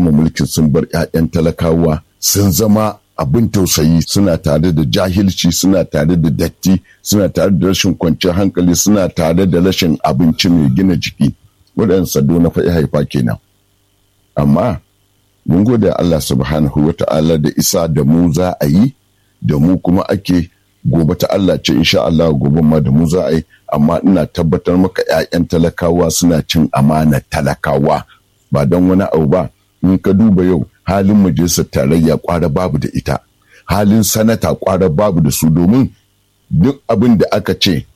kama mulkin sun bar 'ya'yan talakawa sun zama abin tausayi suna tare da jahilci suna tare da datti suna tare da rashin kwanciyar hankali suna tare da rashin abinci mai gina jiki waɗannan sado na faɗi haifa kenan amma mun gode Allah subhanahu wa ta'ala da isa da mu za a yi da mu kuma ake gobe ta Allah ce insha Allah gobe ma da mu za a yi amma ina tabbatar maka 'ya'yan talakawa suna cin amana talakawa ba don wani abu ba in ka duba yau halin majalisar tarayya kwara babu da ita halin sanata kwara babu da su domin duk abin da aka ce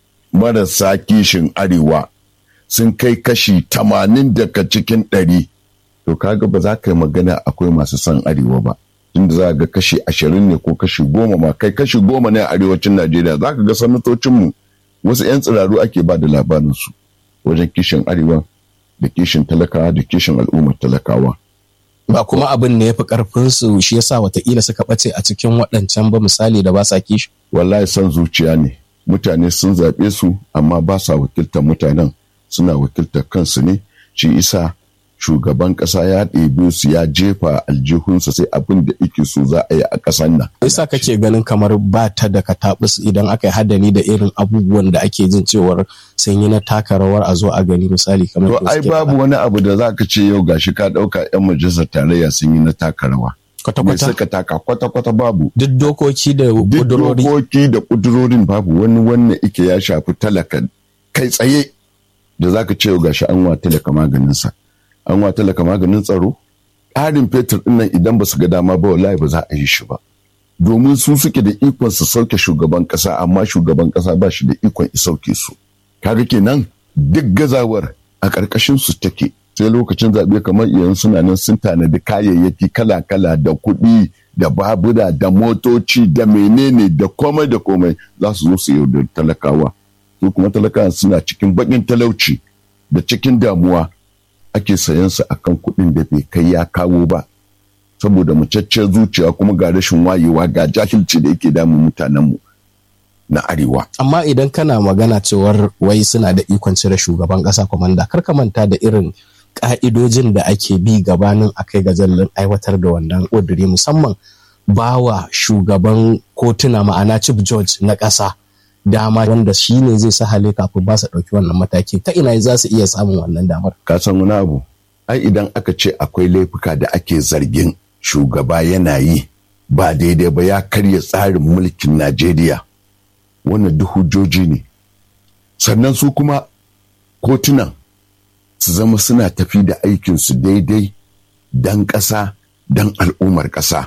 marasa kishin arewa sun kai kashi tamanin daga cikin ɗari to kaga ba za ka yi magana akwai masu son arewa ba inda za ga kashi ashirin ne ko kashi goma ma kai kashi goma ne a arewacin najeriya za ka ga sanatocinmu wasu 'yan tsiraru ake ba da labarinsu wajen kishin arewa da kishin talakawa da kishin al'ummar talakawa ba kuma abin ne ya fi karfinsu shi yasa watakila suka ɓace a cikin waɗancan ba misali da ba sa kishi wallahi son zuciya ne mutane sun zaɓe su amma ba sa wakiltar mutanen suna wakiltar kansu ne shi isa shugaban ƙasa ya ɗebe su ya jefa aljihunsa sai abin da ike so za a yi a ƙasar nan. Isa kake ganin kamar ba ta da katabus idan aka yi hadani da irin abubuwan da ake jin cewar sun yi na taka rawar a zo a gani misali kamar To ai babu wani abu da za ka ce yau gashi ka ɗauka 'yan majalisar tarayya sun yi na taka rawa. Kwata-kwata. suka taka kwata-kwata babu. Duk dokoki da Duk kudurori. dokoki da kudurorin babu wani wannan ike ya shafi talaka kai tsaye da za ka ce yau gashi an wa talaka maganinsa. An wa talaka maganin tsaro. Ƙarin fetur ɗin nan idan ba su ga dama ba wallahi ba za a yi shi ba. Domin su suke da ikon su sauke shugaban ƙasa amma shugaban ƙasa ba shi da ikon ya sauke su. Kaga kenan duk gazawar a ƙarƙashin su take sai lokacin zaɓe kamar iyan suna nan sun tanadi kayayyaki kala-kala da kuɗi da babura da motoci da menene da komai da komai za su zo su yaudar talakawa su kuma talakawa suna cikin baƙin talauci da cikin damuwa ake sayan su akan kuɗin da bai kai ya kawo ba saboda mucacciyar zuciya kuma ga rashin wayewa ga jahilci da yake damun mutanenmu na arewa Amma idan kana magana cewar wai suna da ikon cire shugaban ƙasa kwamanda kar ka manta da irin ƙa'idojin da ake bi gabanin a kai ga zallin aiwatar da wannan ƙuduri musamman bawa shugaban kotuna ma'ana chief judge na ƙasa dama wanda shi ne zai sahale kafin ba su ɗauki wannan mataki ta ina za su iya samun wannan damar. ka san wani abu ai idan aka ce akwai laifuka da ake zargin shugaba yana yi ba daidai ba ya karya tsarin mulkin najeriya wannan duk hujjoji ne sannan su kuma kotunan su zama suna tafi da aikinsu daidai don ƙasa don al'ummar ƙasa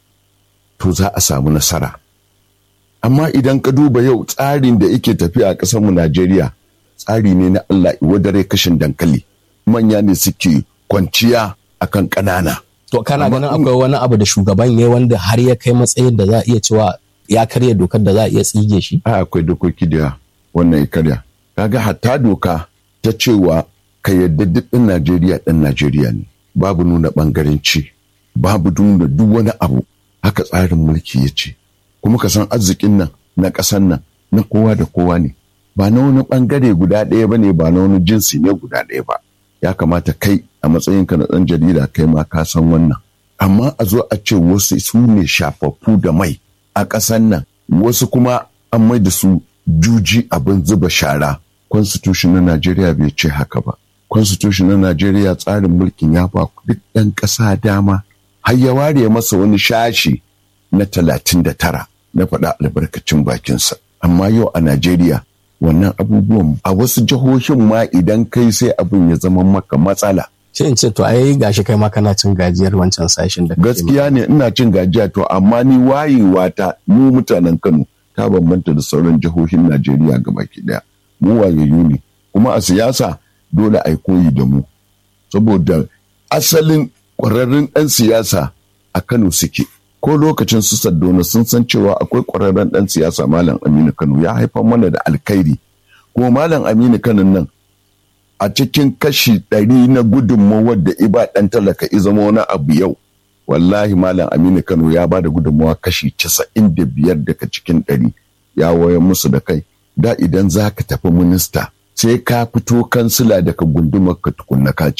to za a samu nasara amma idan ka duba yau tsarin da yake tafiya a ƙasarmu najeriya tsari ne na allah wadare kashin dankali manya ne suke kwanciya akan ƙanana To kana Amma ganin in- akwai wani abu da shugaban ya wanda har ya kai matsayin da za a iya cewa ya karya dokar da za a iya tsige shi? a akwai dokoki da wannan ya karya kaga hatta doka ta cewa ka yadda duk ɗan najeriya ɗan najeriya ne babu nuna ɓangaranci babu nuna duk wani abu haka tsarin mulki ya ce kuma ka san arzikin nan na ƙasan nan na kowa da kowa ne ba na wani ɓangare guda ɗaya ba ne ba na wani jinsi ne guda ɗaya ba ya kamata kai a matsayinka na ɗan jarida kai ma ka san wannan amma a zo a ce wasu su ne shafaffu da mai a ƙasan nan wasu kuma an mai da su juji abin zuba shara constitution na najeriya bai ce haka ba constitution na najeriya tsarin mulkin ya ba duk ɗan ƙasa dama har ya ware masa wani shashi na talatin da tara na faɗa albarkacin bakinsa amma yau a najeriya wannan abubuwan a wasu jihohin ma idan kai sai abin ya zama maka matsala Sai in ce to ai gashi kai ma kana cin gajiyar wancan sashen da kake gaskiya ne ina cin gajiya to amma ni wayewa ta mu mutanen kano ta bambanta da sauran jihohin najeriya gabaki daya mu wayayyu ne kuma a siyasa dole a yi koyi da mu saboda asalin ƙwararrun ɗan siyasa a kano suke ko lokacin su saddona sun san cewa akwai ƙwararren ɗan siyasa malam aminu kano ya haifar mana da alkhairi kuma malam aminu kano nan a cikin kashi ɗari na gudunmawar da iba ɗan talaka i zama wani abu yau wallahi malam aminu kano ya ba da gudunmawa kashi casa'in da biyar daga cikin ɗari ya waya musu da kai da idan za ka tafi minista sai ka fito kansila daga gundumar ka tukunna ka ci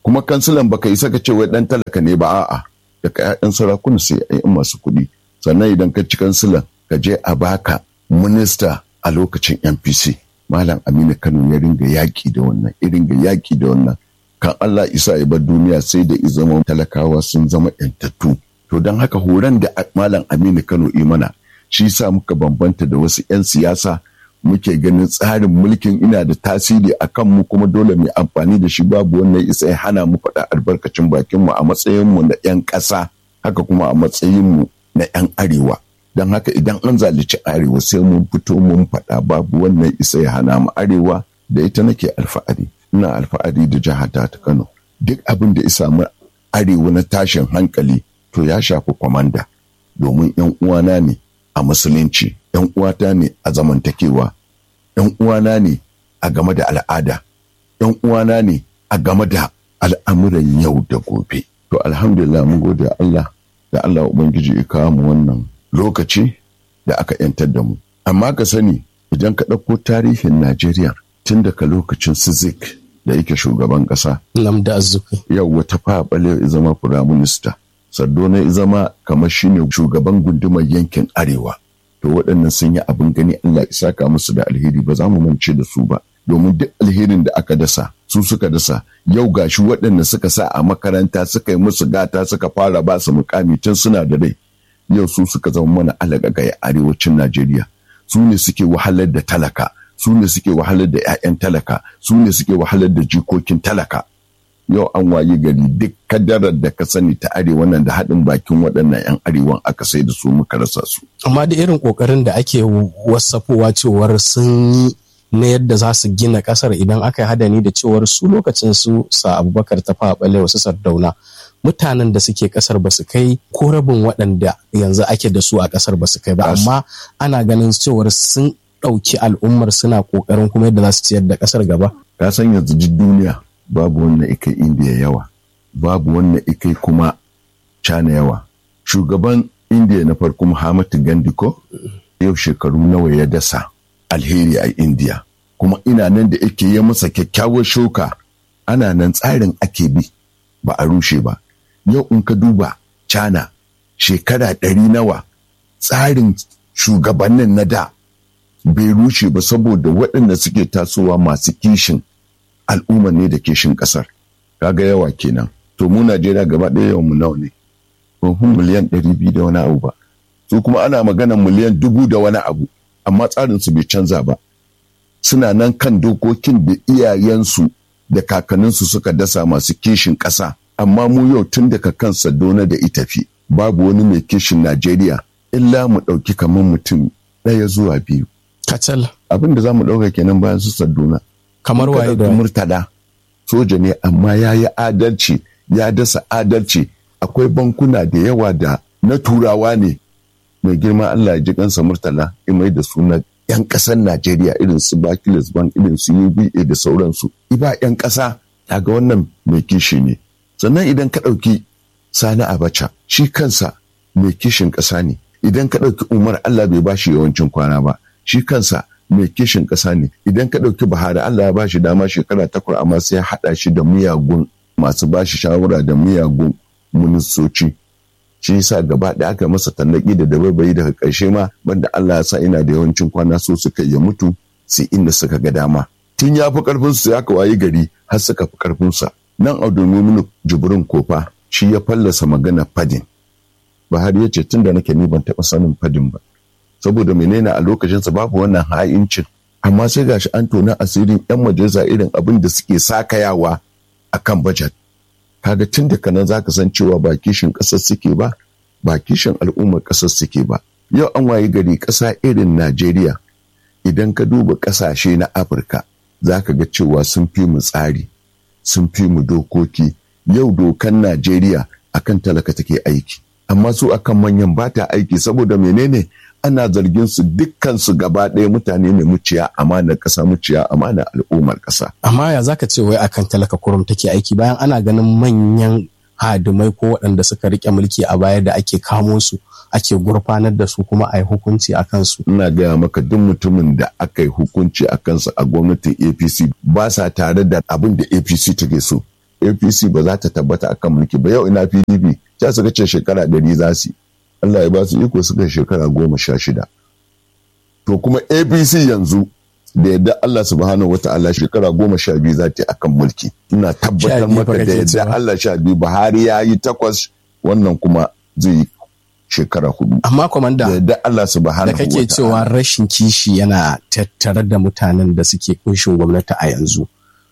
kuma kansilan baka isa ka ce wai dan talaka ne ba a'a daga 'ya'yan sarakuna sai 'ya'yan masu kuɗi sannan idan ka ci kansilan ka je a baka minista a lokacin npc malam aminu kano ya ringa yaƙi da wannan ya ringa yaƙi da wannan kan allah isa ya bar duniya sai da izama talakawa sun zama yantattu to don haka horon da malam aminu kano imana shi sa muka bambanta da wasu 'yan siyasa muke ganin tsarin mulkin ina da tasiri a kanmu kuma dole mu amfani da shi babu wannan isa ya hana mu faɗa albarkacin bakinmu a matsayinmu na 'yan ƙasa haka kuma a matsayinmu na 'yan arewa don haka idan an zalici arewa sai mun fito mun faɗa babu wannan isa ya hana mu arewa da ita nake alfa'ari ina alfa'ari da jihar ta kano duk abin da ya samu arewa na tashin hankali to ya shafi kwamanda domin 'yan uwana ne a musulunci ‘yan uwata ne a zamantakewa, ‘yan uwana ne a game da al'ada, ‘yan uwana ne a game da al'amuran yau da gobe. To alhamdulillah mun gode Allah da Allah Ubangiji ya kawo mu wannan lokaci da aka ‘yantar da mu. Amma ka sani idan ka ɗauko tarihin Najeriya tun daga lokacin Sizik da yake shugaban ƙasa. Lamda Azuki. Yau wata fa ya zama firaminista. Sardauna ya zama kamar shine shugaban gundumar yankin Arewa. to waɗannan sun yi abin gani Allah ya saka musu da alheri ba za mu mance da su ba domin duk alherin da aka dasa su suka dasa yau gashi waɗanda suka sa a makaranta suka yi musu gata suka fara ba su mukami tun suna da rai yau su suka zama mana alaƙaƙa a arewacin Najeriya su ne suke wahalar da talaka su ne suke wahalar da 'ya'yan talaka su ne suke wahalar da jikokin talaka yau an waye gari duk kadarar da ka sani ta arewa nan da haɗin bakin waɗannan 'yan arewan aka sai da su muka rasa su. Amma da irin ƙoƙarin da ake wasafowa cewar sun yi na yadda za su gina ƙasar idan aka yi hadani da cewar su lokacin su sa abubakar ta faɓale wasu sardauna mutanen da suke ƙasar ba su kai ko rabin waɗanda yanzu ake da su a ƙasar ba su kai ba amma ana ganin cewar sun ɗauki al'ummar suna ƙoƙarin kuma yadda za su ciyar da ƙasar gaba. Ka san yanzu duk duniya babu wannan ikai indiya yawa babu wannan ikai kuma cana yawa shugaban indiya na farko muhammadu gandhi ko yau shekaru nawa ya dasa alheri a indiya kuma ina nan da yake yi masa kyakkyawar shuka ana nan tsarin ake bi ba a rushe ba yau in ka duba cana shekara ɗari nawa tsarin shugabannin na da bai rushe ba saboda waɗanda suke tasowa masu kishin al'umma ne da kishin kasar kaga yawa kenan to mu Najeriya gaba ɗaya yawan mu nawa ne kun miliyan ɗari biyu da wani abu ba su kuma ana maganan miliyan dubu da wani abu amma tsarin su bai canza ba suna nan kan dokokin da iyayensu da kakanninsu suka dasa masu kishin ƙasa amma mu yau tun daga kan Sadona da Itafi babu wani mai kishin Najeriya illa mu ɗauki kamar mutum ɗaya zuwa biyu. Kacal. Abin da za mu ɗauka kenan bayan su Sadona. kamar waye da murtala soja ne amma ya yi adalci ya dasa adalci akwai bankuna da yawa da na turawa ne mai girma Allah ya ji kansa murtala imai da suna yan ƙasar Najeriya irin su Barclays Bank irin su UBA da sauransu iba yan ƙasa ga wannan mai kishi ne sannan idan ka ɗauki Sani Abacha shi kansa mai kishin ƙasa ne idan ka ɗauki Umar Allah bai bashi yawancin kwana ba shi kansa mai kishin ƙasa ne idan ka ɗauki Buhari Allah ya ba shi dama shekara takwas amma sai ya haɗa shi da miyagun masu ba shi shawara da miyagun ministoci shi yasa gaba ɗaya aka masa tallaki da dabaibayi daga ƙarshe ma banda Allah ya sa ina da yawancin kwana so suka ya mutu sai inda suka ga dama tun ya fi ƙarfin su ya wayi gari har suka fi ƙarfin sa nan a domin jibrin kofa shi ya fallasa magana fadin Buhari ya ce tun da nake ni ban taɓa sanin fadin ba saboda menene a lokacinsa babu wannan ha'incin amma sai gashi an tona asirin 'yan majalisa irin abin da suke sakayawa a kan bajet kaga tun da kanan zaka san cewa ba kishin ƙasar suke ba ba kishin al'ummar ƙasar suke ba yau an waye gari ƙasa irin najeriya idan ka duba ƙasashe na afirka za ka ga cewa sun fi mu tsari sun fi mu dokoki yau dokan najeriya akan talaka take aiki amma su akan manyan ba ta aiki saboda menene ana zargin su dukkan su gaba ɗaya mutane ne muciya amanar ƙasa muciya amanar al'ummar ƙasa. Amma ya zaka ce wai akan talaka kurum take aiki bayan ana ganin manyan hadimai ko waɗanda suka rike mulki a baya da ake kamo su ake gurfanar da su kuma a yi hukunci a kansu. Ina gaya maka duk mutumin da aka yi hukunci a kansa a gwamnatin APC ba sa tare da abin da APC take so. apc ba za ta tabbata akan mulki ba yau ina pdp ta suka ce shekara ɗari za su allah ya ba su iko suka shekara goma sha shida to kuma apc yanzu da yadda allah subhanahu wa ta'ala shekara goma sha biyu za ta yi akan mulki ina tabbatar maka da yadda allah sha biyu buhari ya yi takwas wannan kuma zai yi shekara hudu. Amma kwamanda da Allah subhanahu da kake cewa rashin kishi yana tattare da mutanen da suke kunshin gwamnati a yanzu.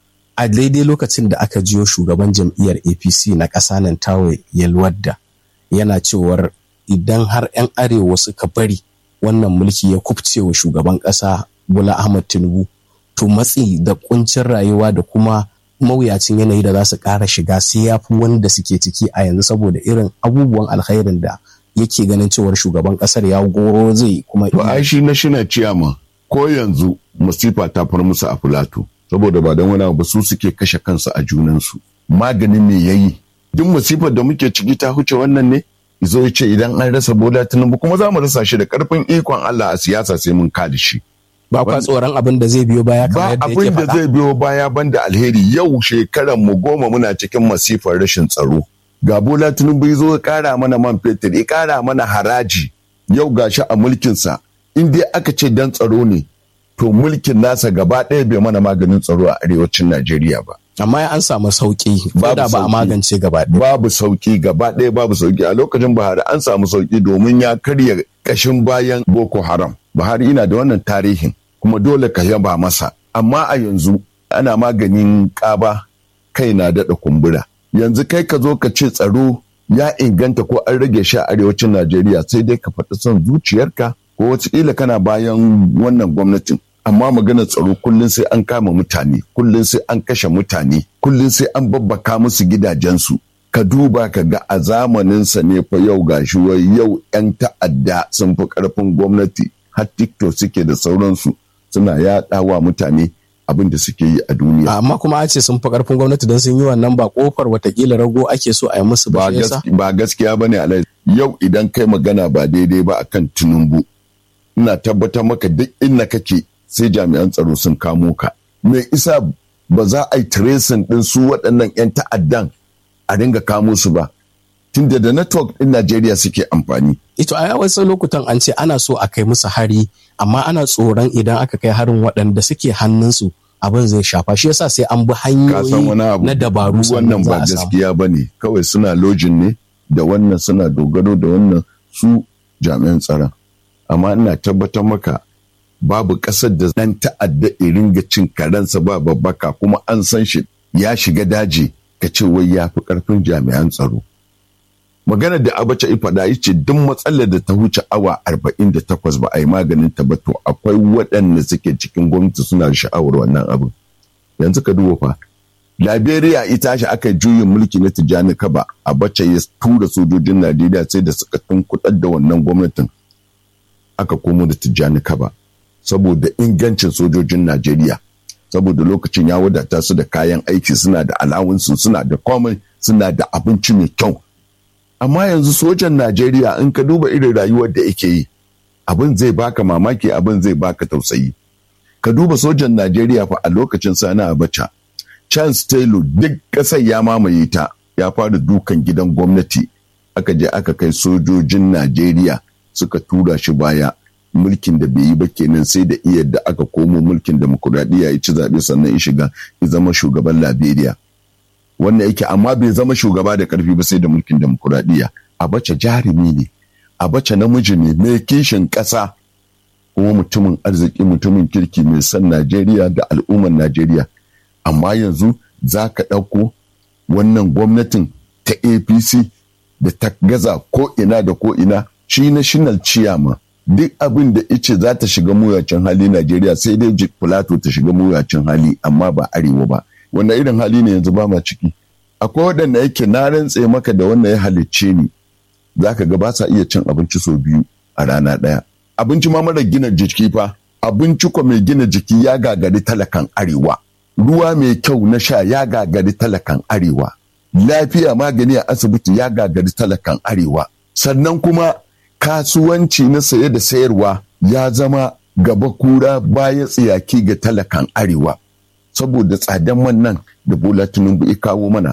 A daidai lokacin da aka jiyo shugaban jam'iyyar APC na ƙasa nan tawo yalwadda yana cewar idan har 'yan arewa suka bari wannan mulki ya kubce wa shugaban ƙasa Bola Ahmad Tinubu to matsi da kuncin rayuwa da kuma mawuyacin yanayi da za su ƙara shiga sai ya fi wanda suke ciki a yanzu saboda irin abubuwan alkhairin da yake ganin cewar shugaban kasar ya goro zai kuma to ai shi na shina ciyama ko yanzu masifa ta far musu a filato saboda ba don wani ba su suke kashe kansu a junansu maganin me yayi duk masifar da muke ciki ta huce wannan ne izo ya ce idan an rasa bola tinubu kuma za mu rasa shi da karfin ikon Allah a siyasa sai mun kada shi ba kwa tsoron abin da zai biyo baya kamar yadda yake ba abin da zai biyo baya banda alheri yau shekaran mu goma muna cikin masifar rashin tsaro ga bola tinubu ya zo ya kara mana man fetur ya kara mana haraji yau gashi a mulkinsa in dai aka ce dan tsaro ne to mulkin nasa gaba ɗaya bai mana maganin tsaro a arewacin najeriya ba amma an samu sauki ko da ba a magance gaba ɗaya babu sauki gaba ɗaya babu sauki a lokacin buhari an samu sauki domin ya karya kashin bayan boko haram buhari ina da wannan tarihin kuma dole ka yaba masa amma a yanzu ana maganin ƙaba kai na daɗa kumbura yanzu kai ka zo ka ce tsaro ya inganta ko an rage shi a arewacin Najeriya sai dai ka faɗi son zuciyarka ko wataƙila kana bayan wannan gwamnatin amma maganar tsaro kullum sai an kama mutane kullum sai an kashe mutane kullum sai an babbaka musu gidajensu ka duba ka ga a zamaninsa ne fa yau gashi wai yau 'yan ta'adda sun fi ƙarfin gwamnati har tiktok suke da sauransu suna yaɗawa mutane abin da suke yi a duniya. Amma kuma a ce sun fi karfin gwamnati don sun yi wannan ba kofar watakila rago ake so a yi musu ba Ba gaskiya ba ne alai. Yau idan kai magana ba daidai ba akan Tinubu. Ina tabbatar maka duk inda kake sai jami'an tsaro sun kamo ka. Me isa ba za a yi tracing din su waɗannan 'yan ta'addan a dinga kamo su ba. Tunda da network ɗin Najeriya suke amfani. Ito a wasu lokutan an ce ana so a kai musu hari amma ana tsoron idan aka kai harin waɗanda suke hannunsu abin zai shafa shi yasa sai an bi hanyoyi na dabaru wannan ba gaskiya ba ne kawai suna lojin ne da wannan suna dogaro da wannan su jami'an tsaron amma ina tabbatar maka babu ƙasar da ɗan ta'adda irin ga cin karensa ba babbaka kuma an san shi ya shiga daji ka ce wai ya fi ƙarfin jami'an tsaro magana da abacha ifada ya ce duk matsalar da ta huce awa 48 ba a yi maganin ta ba to akwai waɗanda suke cikin gwamnati suna da sha'awar wannan abin yanzu ka duba fa liberia ita shi aka juyin mulki na tijjani kaba abacha ya tura sojojin najeriya sai da suka tunkudar da wannan gwamnatin aka komo da tijjani kaba saboda ingancin sojojin najeriya saboda lokacin ya wadata su da kayan aiki suna da alawunsu suna da komai suna da abinci mai kyau amma yanzu sojan Najeriya in ka duba irin rayuwar da yake yi abin zai baka mamaki abin zai baka tausayi ka duba sojan Najeriya fa a lokacin sana Abacha Charles Taylor duk ƙasar ya mamaye ta ya fara dukan gidan gwamnati aka je aka kai sojojin Najeriya suka tura shi baya mulkin da bai yi ba kenan sai da iya da aka komo mulkin demokuraɗiyya ya ci zaɓe sannan ya shiga ya zama shugaban Liberia. wannan yake amma bai zama shugaba da karfi ba sai da mulkin demokuraɗiyya abacha jarumi ne abacha namiji ne mai kishin ƙasa kuma mutumin arziki mutumin kirki mai son najeriya da al'ummar najeriya amma yanzu za ka ɗauko wannan gwamnatin ta apc da ta gaza ko ina da ko ina shi national chairman duk abin da ice za ta shiga muyacin hali najeriya sai dai plateau ta shiga muyacin hali amma ba arewa ba wanda irin hali ne yanzu ba ma ciki akwai waɗanda yake na rantse maka da wannan ya halicce ni za ka ga ba sa iya cin abinci sau biyu a rana ɗaya abinci ma mara gina jiki fa abinci ko mai gina jiki ya gagari talakan arewa ruwa mai kyau na sha ya gagari talakan arewa lafiya magani a asibiti ya gagari talakan arewa sannan kuma kasuwanci na saye da sayarwa ya zama gaba kura baya tsiyaki ga talakan arewa saboda tsadan man nan da bola tinubu ya kawo mana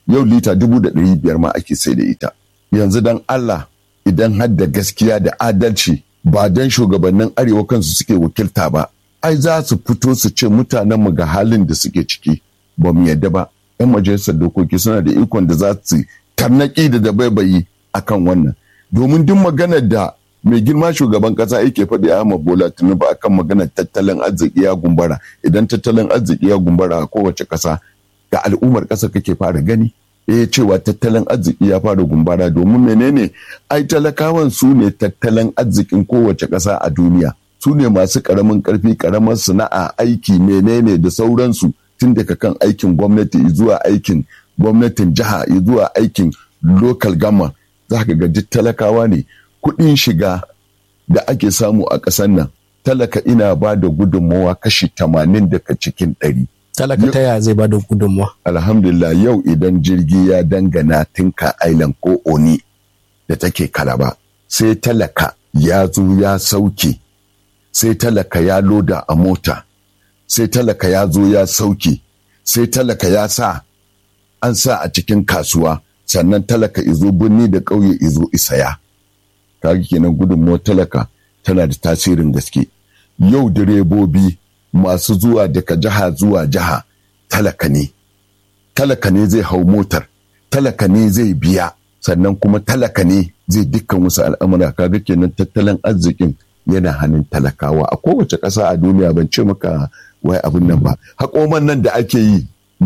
yau lita dubu da ɗari biyar ma ake sai da ita yanzu dan Allah idan har da gaskiya da adalci ba dan shugabannin arewa kansu suke wakilta ba ai za su fito su ce mutanenmu ga halin da suke ciki ba mu yadda ba yan majalisar dokoki suna da ikon da za su tarnaki da dabaibayi akan wannan domin duk maganar da mai girma shugaban kasa yake faɗi Ahmad Bola Tinubu akan maganar tattalin arziki ya gumbara idan tattalin arziki ya gumbara a kowace ƙasa ga al'ummar ƙasa kake fara gani eh cewa tattalin arziki ya fara gumbara domin menene ai talakawan su ne tattalin arzikin kowace ƙasa a duniya su ne masu ƙaramin ƙarfi ƙaramar sana'a aiki menene da sauransu tun daga kan aikin gwamnati zuwa aikin gwamnatin jiha zuwa aikin local gama za ka ga duk talakawa ne kuɗin shiga da ake samu a ƙasar nan talaka ina ba da gudunmawa kashi tamanin daga cikin ɗari. talaka ta yaya zai ba da gudunmawa alhamdulillah yau idan jirgi ya dangana tinka island ko oni da take kalaba sai talaka ya zo ya sauke sai talaka ya loda a mota sai talaka ya zo ya sauke sai talaka ya sa an sa a cikin kasuwa sannan talaka izo birni da ƙauye izo isaya kaga kenan gudunmawar talaka tana da tasirin gaske yau direbobi masu zuwa daga jiha zuwa jiha talaka ne talaka ne zai hau motar talaka ne zai biya sannan kuma talaka ne zai dukkan wasu al'amura kaga kenan tattalin arzikin yana hannun talakawa a kowace ƙasa a duniya ban ce maka wai abin nan ba haƙoman nan da ake yi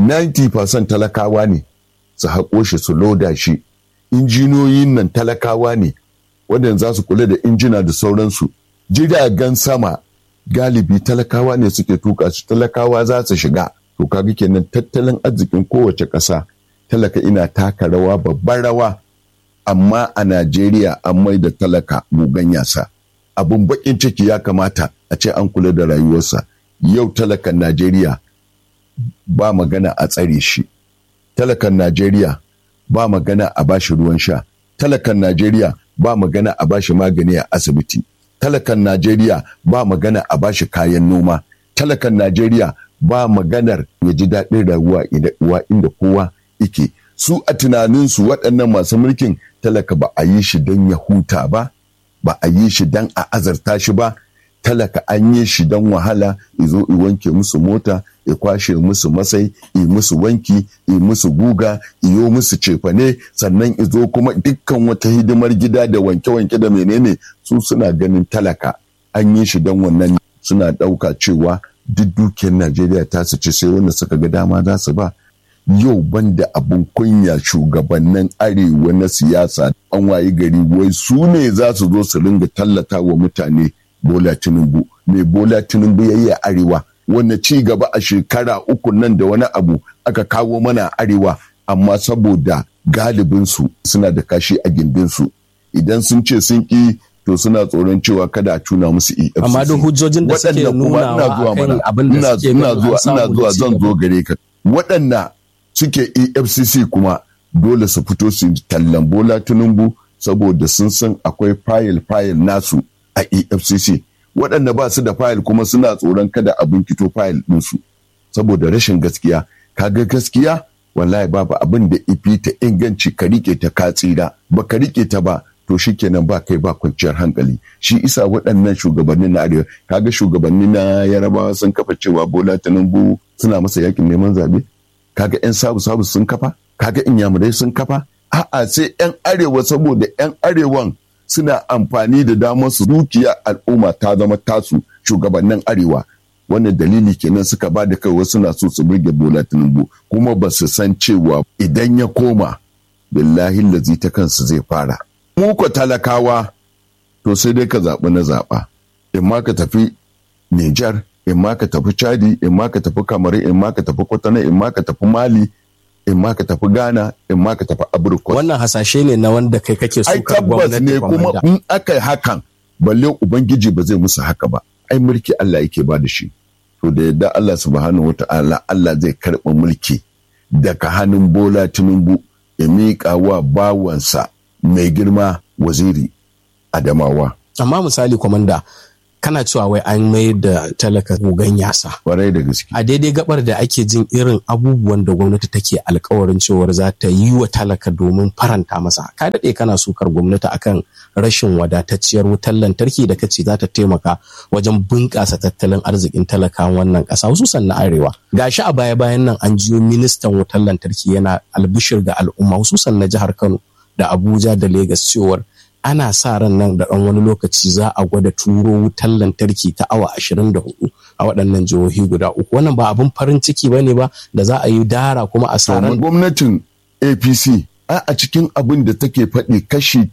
90% talakawa ne su haƙo shi su loda shi injiniyoyin nan talakawa ne waɗanda za su kula da injina da sauransu jiragen sama galibi talakawa ne suke tuka su talakawa za su shiga to kaga kenan tattalin arzikin kowace ƙasa talaka ina taka rawa babban rawa amma a najeriya an mai da talaka gugan yasa abin bakin ciki ya kamata a ce an kula da rayuwarsa yau talakan najeriya ba magana a tsare shi talakan najeriya ba magana a bashi ruwan sha talakan najeriya ba magana a bashi magani a asibiti talakan najeriya ba magana a bashi kayan noma talakan najeriya ba maganar ya ji daɗin rayuwa inda kowa ike su a tunaninsu waɗannan masu mulkin talaka ba a yi shi don ya huta ba ba a yi shi don a azarta shi ba talaka an yi shi don wahala izo i wanke musu mota ya kwashe musu masai i musu wanki i musu guga iyo musu cefane sannan izo kuma dukkan wata hidimar gida da wanke-wanke da menene su suna ganin talaka an yi shi don wannan suna ɗauka cewa duk dukiyar najeriya ta su ci sai wanda suka ga dama za su ba yau banda abin kunya shugabannin arewa na siyasa an wayi gari wai su ne za su zo su ringa tallata wa mutane bola tinubu mai bola tinubu ya yi a arewa wanda ci gaba a shekara uku nan da wani abu aka kawo mana arewa amma saboda galibinsu suna da kashi a gindinsu idan sun ce sun ƙi to suna tsoron cewa kada a tuna musu EFCC. Amma duk hujjojin da suke nuna wa akan abin da suke ina zuwa ina zuwa zan zo gare ka. Waɗanda suke EFCC kuma dole su fito su tallan Bola Tinubu saboda sun san akwai fayil fayil nasu a EFCC. Waɗanda ba su da fayil kuma suna tsoron kada a binkito fayil ɗinsu saboda rashin gaskiya. Kaga gaskiya wallahi babu abin da ifi ta inganci ka rike ta ka tsira ba ka rike ta ba to shi kenan ba kai ba kwanciyar hankali shi isa waɗannan shugabannin na arewa kaga shugabanni na yarabawa sun kafa cewa bola tinubu suna masa yakin neman zabe kaga yan sabu sabu sun kafa kaga inyamurai sun kafa a'a sai yan arewa saboda yan arewan suna amfani da damar su dukiya al'umma ta zama tasu shugabannin arewa wannan dalili kenan suka ba da kai wasu na so su burge bola tinubu kuma ba su san cewa idan ya koma billahi lazi ta kansu zai fara mu ko talakawa to sai dai ka zaɓi na zaɓa in ma ka tafi Nijar in ma ka tafi Chadi in ma ka tafi Kamaru in ma ka tafi Kwatana in ma ka tafi Mali in ma ka tafi Ghana in ma ka tafi Abrikos. Wannan hasashe ne na wanda kai kake so Ai tabbas ne kuma in aka yi hakan balle Ubangiji ba zai musu haka ba. Ai mulki Allah yake ba da shi. To da yadda Allah subhanahu wata'ala Allah zai karɓi mulki daga hannun Bola Tinubu ya miƙa wa bawansa mai girma waziri Adamawa. Amma misali kwamanda kana cewa wai an mai da talaka gogon yasa kwarai da gaske a daidai gabar da ake jin irin abubuwan da gwamnati take alkawarin cewar za ta yi wa talaka domin faranta masa ka daɗe kana sukar gwamnati akan rashin wadatacciyar wutar lantarki da kace za ta taimaka wajen bunƙasa tattalin arzikin talakawan wannan ƙasa hususan na arewa gashi a baya bayan nan an jiyo ministan wutar lantarki yana albishir ga al'umma hususan na jihar kano da abuja da Legas cewar ana sa ran nan da ɗan wani lokaci za a gwada turo wutar lantarki ta awa 24 a waɗannan jihohi guda uku wannan ba abin farin ciki ba ne ba da za a yi dara kuma a sa ran gwamnatin apc a cikin abin da take faɗi kashi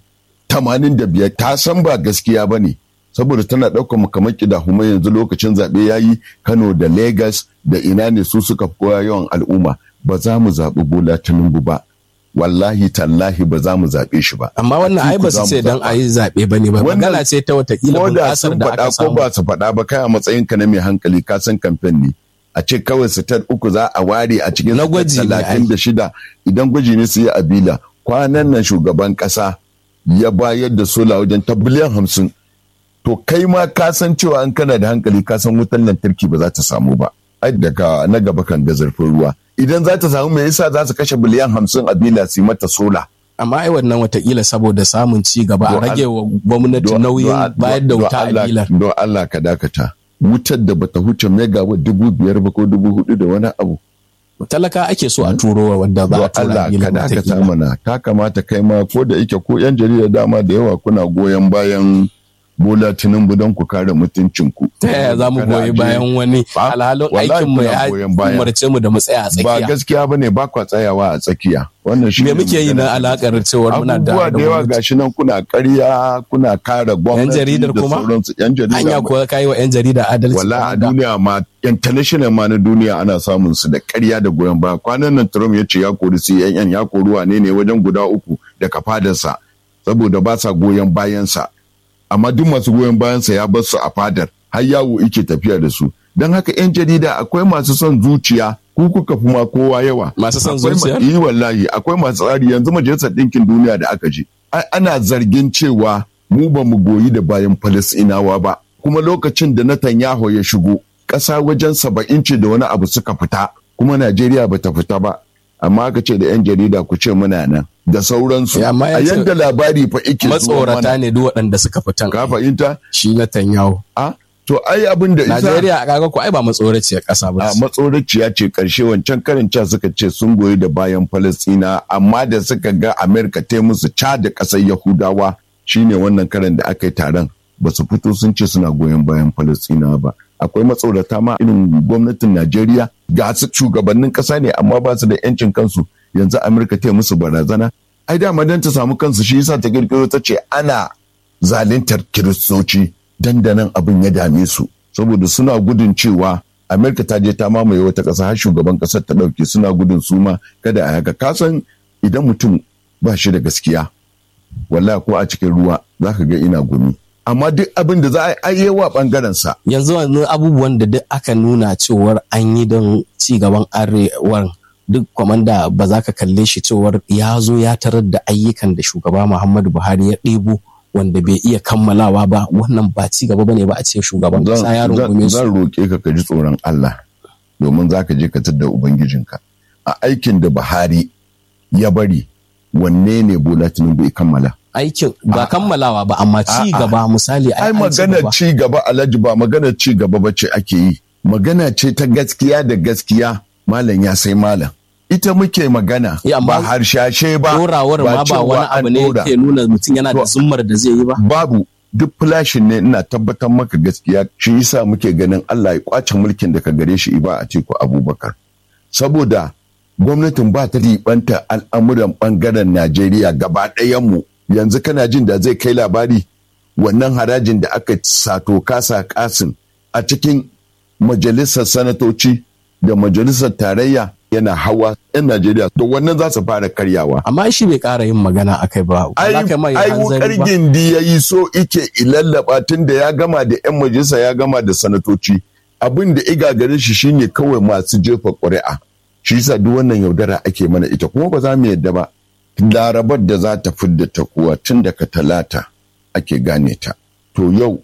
85 ta san ba gaskiya ba ne saboda tana ɗaukar makamaki da huma yanzu lokacin zaɓe ya yi kano da Legas da ina ne su suka koya yawan al'umma ba za mu zaɓi bola tinubu ba wallahi tallahi ba za mu zaɓe shi ba. Amma wannan ai ba su ce don a yi zaɓe ba ne ba. Magana ce ta watakila bunƙasar da aka samu. Ko ba su faɗa ba kai a matsayin ka na mai hankali ka san kamfen ne. A ce kawai sitar uku za a ware a cikin na gwaji talatin da shida idan gwaji ne su yi abila. Kwanan nan shugaban ƙasa ya bayar da sola wajen ta biliyan hamsin. To kai ma ka san cewa an kana da hankali ka san wutan lantarki ba za ta samu ba. Ai daga na gaba kan da zarfin ruwa. idan za ta samu me yasa za su kashe biliyan hamsin a bila su mata sola. Amma ai wannan watakila saboda samun ci gaba a rage wa gwamnati nauyin bayar da wuta a bilar. Don Allah ka dakata. Wutar da bata huce megawatt dubu biyar ba ko dubu hudu da wani abu. Talaka ake so a turo wa wanda za a tura bilar ka dakata mana ta kamata kai ma ko da ike ko yan jarida dama da yawa kuna goyon bayan Bola Tinubu don ku kare mutuncinku. Ta yaya za mu goyi bayan wani alhalin aikin mu ya umarce mu da mu tsaya a tsakiya. Ba gaskiya bane ba kwa tsayawa a tsakiya. Wannan shi me muke yi na alakar cewar muna da abubuwa da yawa gashi nan kuna ƙarya kuna kare gwamnati yan jaridar kuma yan jarida anya ko kai wa yan jarida adalci wala a duniya ma international ma na duniya ana samun su da ƙarya da goyon baya kwanan nan Trump ya ce ya kori CNN ya kori wane ne wajen guda uku daga fadarsa saboda ba sa goyon bayansa amma duk masu goyon bayansa ya bar su a fadar har yawo yake tafiya da su don haka 'yan jarida akwai masu son zuciya ku kuka fi ma kowa yawa masu son zuciya yi wallahi akwai masu tsari yanzu majalisar ɗinkin duniya da aka je ana zargin cewa mu ba mu goyi da bayan falasinawa ba kuma lokacin da Netanyahu ya shigo ƙasa wajen saba'in ce da wani abu suka fita kuma Najeriya ba ta fita ba amma aka ce da 'yan jarida ku ce muna nan da sauransu a yadda labari fa ike matsorata ne duk waɗanda suka fitan ka fahimta shi na tanyawo a to ai abin da isa Najeriya a kaga ko ai ba matsoraciya ƙasa ba a matsoraciya ce karshe wancan karin ca suka ce sun goyi da bayan Falastina amma da suka ga Amerika ta musu ca da ƙasar Yahudawa shine wannan karin da aka yi taron ba su fito sun ce suna goyon bayan Falastina ba akwai matsorata ma irin gwamnatin Najeriya ga su shugabannin ƙasa ne amma ba su da 'yancin kansu yanzu Amurka ta musu barazana ai dama dan ta samu kansu shi yasa ta kirkiro ta ce ana zaluntar kiristoci dandanan abin ya dame su saboda suna gudun cewa Amerika ta je ta mamaye wata ƙasa har shugaban ƙasar ta ɗauke suna gudun su ma kada a haka kasan idan mutum ba shi da gaskiya wallahi ko a cikin ruwa za ka ga ina gumi amma duk abin da za a yi wa bangaren sa. Yanzu wani abubuwan da duk aka nuna cewar an yi don ci gaban arewar duk kwamanda ba za ka kalle shi cewar ya zo ya tarar da ayyukan da shugaba Muhammadu Buhari ya ɗebo wanda bai iya kammalawa ba wannan ba ci gaba bane ba a ce shugaban kasa ya rungume su. Zan roƙe ka ka ji tsoron Allah domin za ka je ka tadda ubangijinka a aikin da Buhari ya bari wanne ne Bola Tinubu ya kammala. aikin ba kammalawa ba amma ci gaba misali ai magana ci gaba alhaji ba magana ci gaba ba ce ake yi magana ce ta gaskiya da gaskiya malam ya sai malam ita muke magana ba harshashe ba dorawar ma ba wani abu ne ke nuna mutum yana da zummar da zai yi ba babu duk flashin ne ina tabbatar maka gaskiya shi yasa muke ganin Allah ya kwace mulkin da ka gare shi iba a teku Abubakar saboda gwamnatin ba ta ribanta al'amuran bangaren Najeriya gaba ɗayan mu yanzu kana jin da zai kai labari wannan harajin da aka sato kasa kasin a cikin majalisar sanatoci da majalisar tarayya yana hawa 'yan Najeriya to wannan za su fara karyawa. Amma shi bai ƙara yin magana a kai ba. Ai wukar gindi ya yi so ike ilallaba tun da ya gama da 'yan majalisa ya gama da sanatoci. Abin da iga gare shi shine kawai masu jefa ƙuri'a. Shi yasa duk wannan yaudara ake mana ita kuma ba za mu yadda ba. larabar da za ta fidda ta kuwa tun daga talata ake gane ta to yau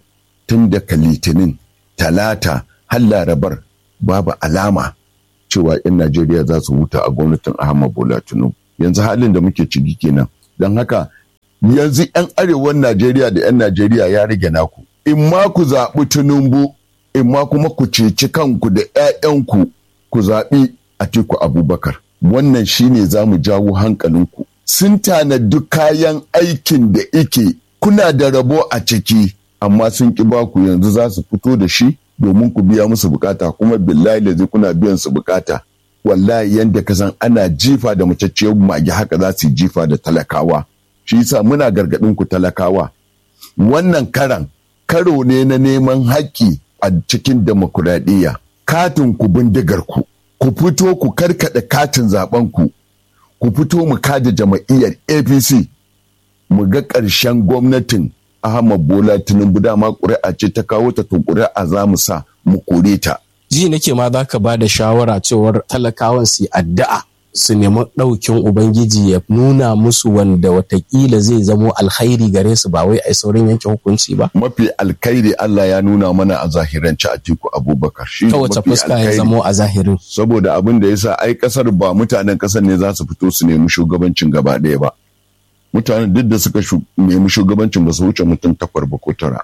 tun daga litinin talata har larabar babu alama cewa 'yan najeriya za su huta a gwamnatin ahmad bola tinubu yanzu halin da muke ciki kenan don haka yanzu 'yan arewan najeriya da 'yan najeriya ya rage naku in ma ku zaɓi tinubu in ma kuma ku ceci kanku da 'ya'yanku ku zaɓi atiku abubakar wannan shine za mu jawo hankalinku sun tanadi kayan aikin da ike kuna da rabo a ciki amma sun ki baku yanzu za su fito da shi domin ku biya musu bukata kuma billahi da kuna biyan su bukata wallahi yanda ka san ana jifa da macacciyar mage haka za su jifa da talakawa shi yasa muna gargadin ku talakawa wannan karan karo ne na neman haƙƙi a cikin demokuraɗiyya katin ku bindigar ku ku fito ku karkaɗe katin zaben ku ku fito mu kada jama'iyyar apc mu ga ƙarshen gwamnatin ahmad bola tinubu dama ƙuri'a ce ta kawo ta to ƙuri'a za mu sa mu kore ta ji nake ma za ka ba da shawara cewar talakawan su addu'a su nemi ɗaukin ubangiji ya nuna musu wanda watakila zai zamo alkhairi gare su ba wai a saurin yanke hukunci ba mafi alkhairi Allah ya nuna mana a zahirance a tiku abubakar shi ta wace fuska ya zamo a zahirin saboda abin da yasa ai kasar ba mutanen kasar ne za su fito su nemi shugabancin gaba ɗaya ba mutanen duk da suka nemi shugabancin ba su wuce mutum takwar ba ko tara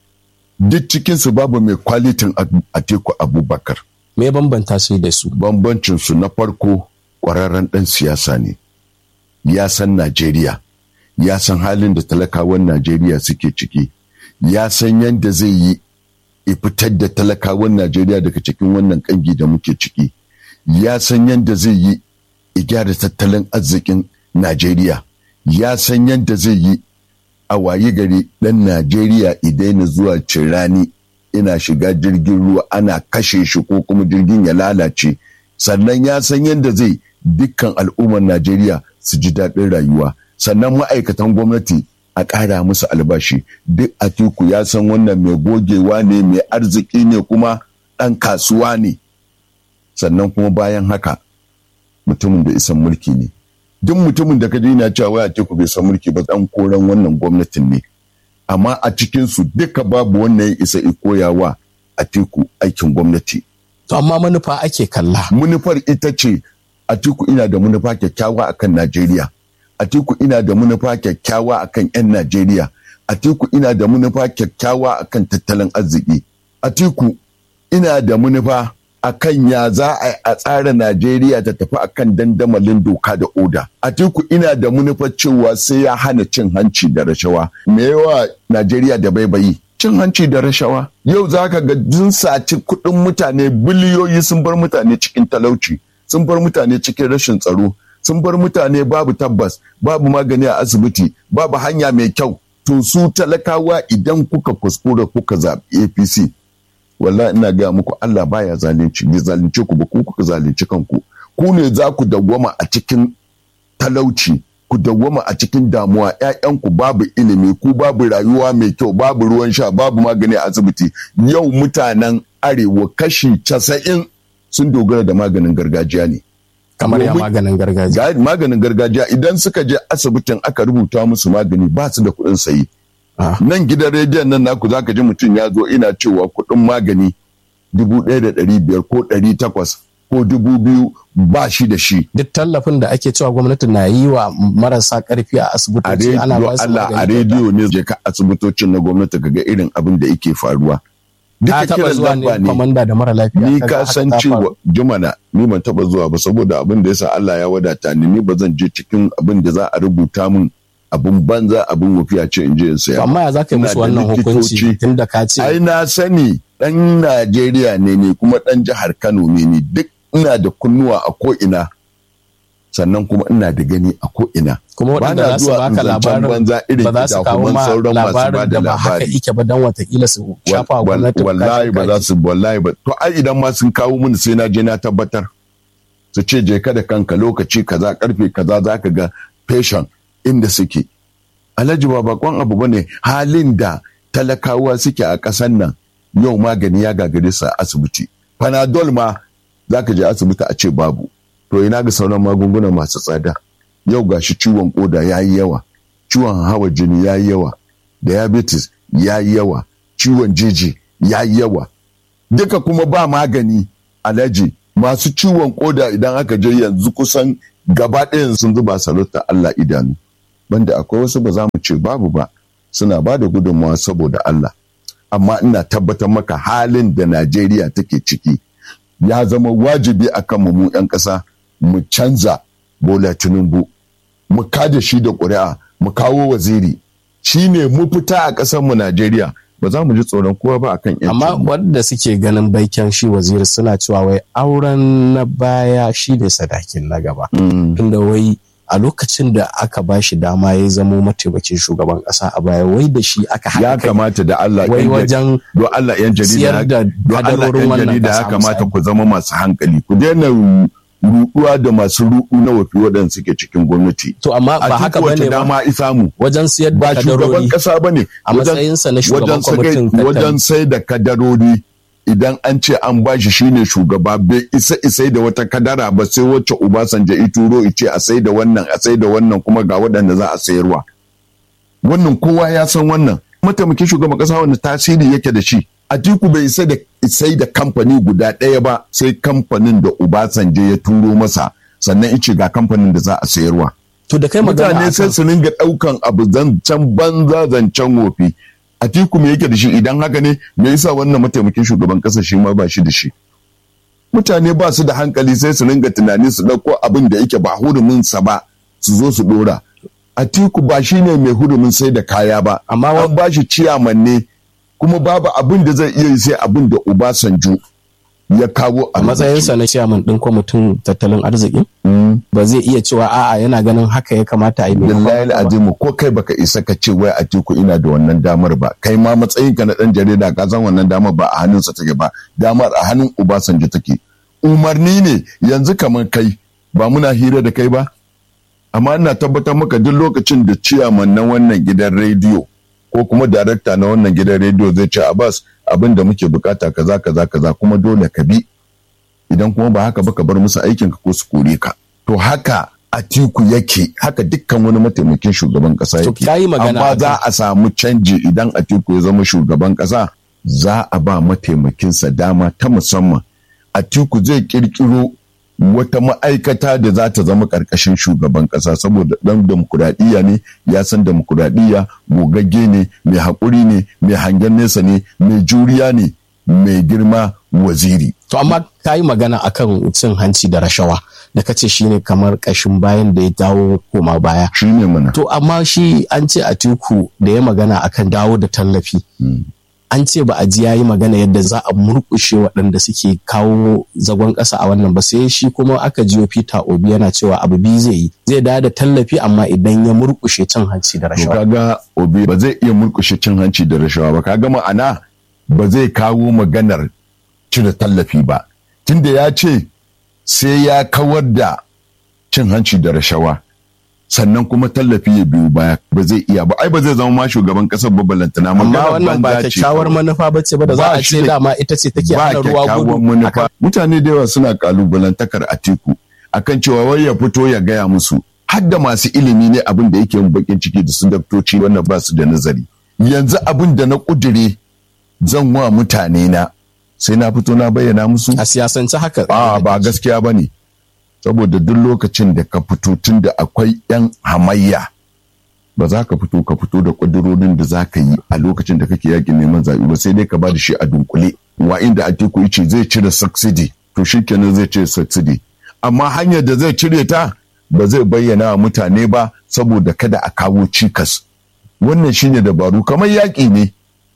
duk cikinsu babu mai kwalitin a teku abubakar me bambanta su da su bambancin su na farko kwararren ɗan siyasa ne ya san najeriya ya san halin da talakawan najeriya suke ciki ya san yadda zai yi fitar da talakawan najeriya daga cikin wannan kangi da muke ciki ya san yadda zai yi gyara tattalin arzikin najeriya ya san yadda zai yi a wayi gari ɗan Najeriya idaina zuwa cirani ina shiga jirgin ruwa ana kashe shi ko kuma jirgin ya lalace sannan ya san yadda zai dukkan al'ummar Najeriya su ji daɗin rayuwa sannan ma'aikatan gwamnati a ƙara musu albashi duk atiku ya san wannan mai gogewa ne mai arziki ne kuma ɗan kasuwa ne sannan kuma bayan haka mutumin da isan mulki ne duk mutumin da ka ji yana cewa waya ce ku bai san mulki ba dan koran wannan gwamnatin ne amma a cikin su duka babu wannan ya isa koyawa a teku aikin gwamnati to amma manufa ake kalla manufar ita ce a teku ina da manufa kyakkyawa akan Najeriya a teku ina da manufa kyakkyawa akan 'yan Najeriya a teku ina da manufa kyakkyawa akan tattalin arziki a teku ina da manufa akan ya za a tsara Najeriya ta tafi akan dandamalin doka da oda. Atiku ina da manufar cewa sai ya hana cin hanci da rashawa. Me yawa Najeriya da baibayi? Cin hanci da rashawa. Yau za ka ga sun saci kuɗin mutane biliyoyi sun bar mutane cikin talauci, sun bar mutane cikin rashin tsaro, sun bar mutane babu tabbas, babu magani a asibiti, babu hanya mai kyau. To su talakawa idan kuka kuskura kuka zaɓi APC, wallahi ina gaya muku Allah baya zalunci bai zalunce ku ba ku kuka zalunci kanku ku ne za ku dawwama a cikin talauci ku dawwama a cikin damuwa ƴaƴanku babu ilimi ku babu rayuwa mai kyau babu ruwan sha babu magani a asibiti yau mutanen arewa kashi casa'in sun dogara da maganin gargajiya ne kamar ya maganin gargajiya maganin gargajiya idan suka je asibitin aka rubuta musu magani ba su da kuɗin sayi nan gidan rediyon nan naku za ka ji mutum ya zo ina cewa kuɗin magani dubu ɗaya da ɗari biyar ko ɗari takwas ko dubu biyu ba shi da shi. Duk tallafin da ake cewa gwamnati na yi wa marasa ƙarfi a asibitoci ana ba su Allah a rediyo ne je ka asibitocin na gwamnati ka ga irin abin da yake faruwa. Duka taɓa zuwa ne kwamanda da mara lafiya. Ni ka san cewa jumana ni ban taɓa zuwa ba saboda abin da yasa Allah ya wadata ni ni ba zan je cikin abin da za a rubuta min abin banza abin wufiya ce in je in saya. Amma ya za ka yi musu wannan hukunci tun da ka ce. Ai na sani ɗan Najeriya ne ne kuma ɗan jihar Kano ne ne duk ina da kunnuwa a ko'ina sannan kuma ina da gani a ko'ina. Kuma waɗanda za su baka labarin ba za su kawo ma labarin da ba haka ike ba don watakila su shafa wa gwamnati. Wallahi ba za su wallahi ba. To ai idan ma sun kawo mini sai na je na tabbatar. Su ce je ka da kanka lokaci kaza karfe kaza za ka ga patient inda suke. Alhaji ba bakon abu bane halin da talakawa suke a ƙasan nan yau magani ya gagare su a asibiti. Panadol ma za ka je asibiti a ce babu. To ina ga sauran magunguna masu tsada. Yau gashi ciwon koda ya yi yawa, ciwon hawa jini ya yi yawa, diabetes ya yi yawa, ciwon jeji ya yi yawa duka kuma ba magani alaji masu ciwon koda idan aka je yanzu kusan gaba ɗayan sun zuba sarauta Allah idanu banda akwai wasu ba za mu ce babu ba suna ba da gudunmawa saboda Allah amma ina tabbatar maka halin da Najeriya take ciki ya zama wajibi a kan mu 'yan ƙasa mu canza Bola Tinubu mu kada shi da ƙuri'a mu kawo waziri shi ne mu fita a ƙasar mu Najeriya ba za mu ji tsoron kowa ba akan yanci amma wanda suke ganin baiken shi waziri suna cewa wai auren na baya shi ne sadakin na gaba tunda wai a lokacin da aka ba shi dama ya zamo mataimakin shugaban kasa a baya wai da shi aka haɗa ya kamata da Allah wai wajen do Allah yan jarida siyar da do Allah kadarorin yan wannan jarida ya kasa kamata misali. ku zama masu hankali ku daina ruɗuwa da masu ruɗu na wafi waɗanda suke cikin gwamnati to amma ba haka a bane ba dama isamu wajen siyar da ba shugaban kadarori kasa bane a matsayinsa na shugaban kwamitin tattali. wajen sai da kadarori idan an ce an bashi shine shugaba bai isa isai da wata kadara ba sai wacce Obasanjo ya turo ice a sai da wannan a sai da wannan kuma ga waɗanda za a sayarwa wannan kowa ya san wannan mataimakin shugaban kasa wanda tasiri yake da shi Atiku bai isa da isai da kamfani guda ɗaya ba sai kamfanin da Obasanjo ya turo masa sannan ice ga kamfanin da za a sayarwa to da kai magana mutane sai akan su ringa ɗaukan abu zancen banza zancen wofi Atiku me yake da shi idan haka ne me yasa wannan mataimakin shugaban kasa shi ma ba shi da shi mutane ba su da hankali sai su ringa tunani su ɗauko abin da yake ba hurumin sa ba su zo su ɗora Atiku ba shi ne mai hurumin sai da kaya ba Amma wa- an ba shi ciyaman ne kuma babu abin da zai iya yi sai abin da Obasanjo ya kawo a matsayinsa na chairman din kwamitin tattalin arziki Mm. ba zai iya cewa a'a yana ganin haka ya kamata a yi maimakon billahi haka ba. azimu ko kai baka isa ka ce wai Atiku ina da wannan damar ba kai ma matsayin ka na dan jarida ka san wannan damar ba a hannunsa take ba damar a hannun Obasanjo take umarni ne yanzu kamar kai ba muna hira da kai ba amma ina tabbatar maka duk lokacin da ciyaman na wannan gidan rediyo ko kuma darakta na wannan gidan rediyo zai ce Abbas abin da muke bukata kaza kaza kaza kuma dole ka bi idan kuma ba haka ba ka bar musu aikin ka ko su kore ka to haka Atiku yake haka dukkan wani mataimakin shugaban kasa To, yake ka yi magana amma akan- za a samu canji idan Atiku ya zama shugaban kasa za a ba mataimakinsa dama ta musamman Atiku zai kirkiro wata ma'aikata da za ta zama ƙarƙashin shugaban ƙasa saboda ɗan demokuraɗiyya ne ya san demokuraɗiyya gogagge ne mai haƙuri ne mai hangen nesa ne mai juriya ne mai girma waziri To amma ka yi magana akan cin hanci da rashawa da kace shine kamar kashin bayan da ya dawo koma baya. shi ne mana To amma shi an ce a tiku da ya magana akan dawo da tallafi. An ce ba a ji ya yi magana yadda za a murƙushe waɗanda suke kawo zagon ƙasa a wannan ba sai shi kuma aka jiyo Peter Obi yana cewa abu biyu zai yi zai dawo da tallafi amma idan ya murƙushe cin hanci da to rashawa. kaga obi ba zai iya murkushe cin hanci da rashawa ba kaga ma'ana ba zai kawo maganar cire tallafi ba tunda ya ce sai ya kawar da cin hanci da rashawa sannan kuma tallafi ya biyu baya ba zai iya ba ai ba zai zama ma shugaban kasar ba balantana Amma maganar wannan ba banza ce kyakkyawar kawai. manufa ba ce ba da za Ba a shi ce da- dama ita ce take ba hana ruwa kyakkyawan gudu. manufa mutane da yawa suna kalubalantakar atiku akan cewa wai ya fito ya gaya musu har da masu ilimi ne abin da yake yin bakin ciki da su daktoci wannan ba su da nazari yanzu abin da na kudure zan wa mutane na sai na fito na bayyana musu A siyasance haka. a ba gaskiya ba ne saboda duk lokacin da ka fito tun da akwai 'yan hamayya ba za ka fito ka fito da ƙudurorin da za ka yi a lokacin da kake yakin neman zaɓe ba sai dai ka ba da shi a dunkule wa inda atiku ce zai cire subsidy to shi kenan zai cire subsidy amma hanyar da zai cire ta ba zai bayyana wa mutane ba saboda kada a kawo cikas wannan shine dabaru kamar yaƙi ne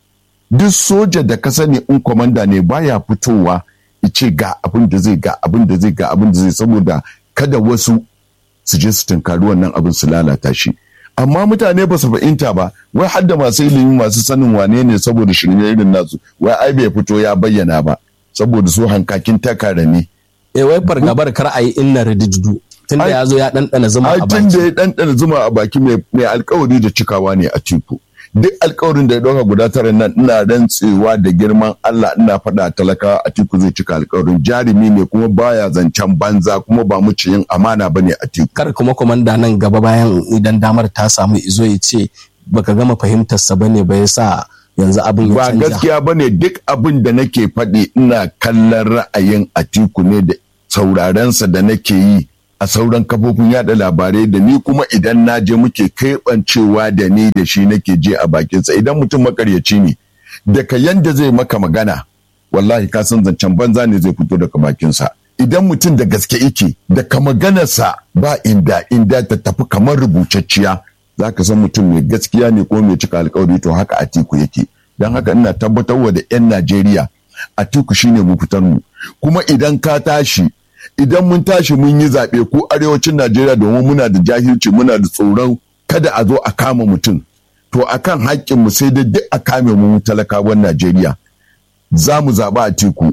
duk soja da ka sani in kwamanda ne baya fitowa ce ga abin da zai ga abin da zai ga abin da zai saboda kada wasu su je su tunkari wannan abin su lalata shi amma mutane ba su fahimta ba wai har da masu ilimi masu sanin wane ne saboda shirme irin nasu wai ai bai fito ya bayyana ba saboda su hankakin takara ne Eh wai fargabar kar a yi inna rididu tunda Ai- ya zo ya ɗanɗana zuma ai a tun da baki. ya ɗanɗana zuma a baki mai mai alkawari da cikawa ne a tiku duk alkawarin da ya ɗauka guda tara nan ina rantsewa da girman Allah ina faɗa talakawa a tiku zai cika alkawarin jarumi ne kuma baya zancen banza kuma ba mu yin amana bane a tiku Kar kuma kwamanda nan gaba bayan idan damar ta samu izo ya ce baka gama fahimtarsa ba ne ba ya sa yanzu abin ya ba canja gaskiya ba ne duk abin da nake faɗi ina kallon ra'ayin atiku ne da saurarensa da nake yi a sauran kafofin yada labarai da ni kuma idan na je muke keɓancewa da ni da shi nake je a bakinsa idan mutum makaryaci ne daga yanda zai maka magana wallahi ka san zancen banza ne zai fito daga bakinsa idan mutum da gaske yake daga maganarsa ba inda inda ta tafi kamar rubutacciya za ka san mutum mai gaskiya ne ko mai cika alkawari to haka atiku yake don haka ina tabbatarwa da 'yan najeriya atiku shine mu fitar mu kuma idan ka tashi idan mun tashi mun yi zaɓe ko arewacin najeriya domin muna da jahilci muna da tsoron kada a zo a kama mutum to akan haƙƙinmu sai dai duk a kame mu talakawan najeriya za mu zaɓa a teku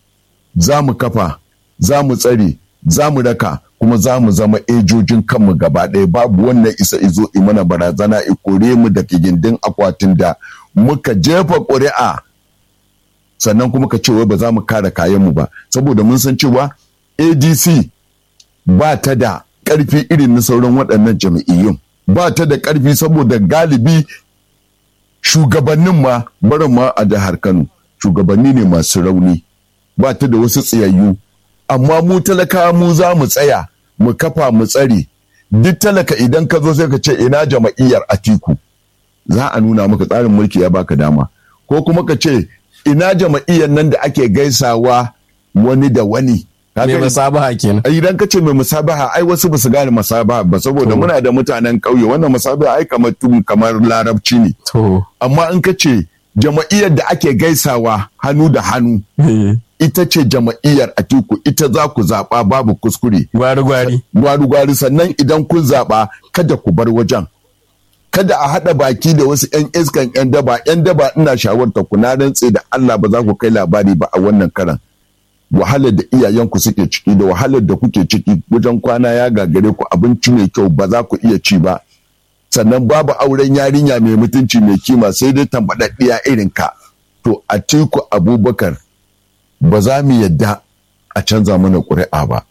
za mu kafa za mu tsare za mu raka kuma za mu zama ejojin kanmu gaba ɗaya babu wannan isa izo mana barazana i kore mu da gindin akwatin da muka jefa ƙuri'a sannan kuma ka ce wai ba za mu kare kayanmu ba saboda mun san cewa adc ba ta da ƙarfi irin na sauran waɗannan jami'iyyun ba ta da ƙarfi saboda galibi shugabannin ma barin ma a jihar kano shugabanni ne masu rauni ba ta da wasu tsayayyu amma mu talaka mu za mu tsaya mu kafa mu tsare duk talaka idan ka zo sai ka ce ina jama'iyyar atiku za a nuna maka tsarin mulki ya baka dama ko kuma ka ce ina jama'iyyar nan da ake gaisawa wani da wani mai musabaha kenan idan ka ce mai musabaha ai wasu ba su gane musabaha ba saboda muna da mutanen ƙauye wannan musabaha ai kamar tun kamar larabci ne to amma in ka ce jama'iyyar da ake gaisawa hannu da hannu ita ce jama'iyyar atiku ita za ku zaɓa babu kuskure gwari gwari gwari gwari sannan idan kun zaɓa kada ku bar wajen kada a haɗa baki da wasu 'yan iskan 'yan daba 'yan daba ina shawarta ku na rantse da Allah ba za ku kai labari ba a wannan karan wahalar da iyayenku suke ciki da wahalar da kuke ciki wajen kwana ya gagare ku abinci mai kyau ba za ku iya ci ba sannan babu auren yarinya mai mutunci mai kima sai dai tambaɗaɗɗiya irin ka to a tiku abubakar ba za mu yadda a canza mana ƙuri'a ba